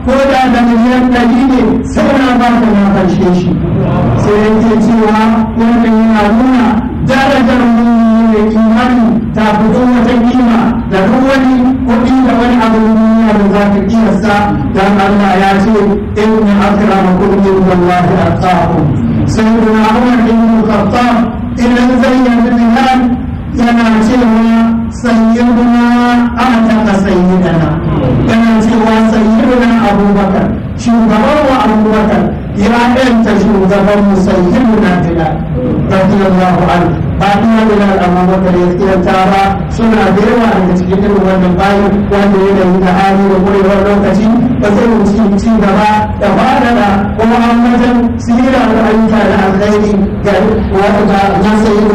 ko da da miliyan ɗari ne sai na ba ka na fanshe shi sai yake cewa wannan yana nuna darajar mai imani ta fito wata kima da duk wani kuɗi da wani abu duniya da za ka kiyasta dan Allah ya ce inna akramakum indallahi atqakum sayyiduna Umar ibn Khattab idan zai yi bilal yana cewa sayyiduna ataka sayyidana yana cewa sayyiduna Abubakar shugaban wa Abubakar ya ɗanta shugaban mu sayyiduna Bilal radiyallahu anhu ba iya bilal amma maka ya tsiranta ba suna da yawa daga cikin irin wannan bayan wanda ya yi da hali da kurewar lokaci ba zai wuce ci gaba da fadada kuma an wajen sira da ayyuka da alkhairi ga wata na sayi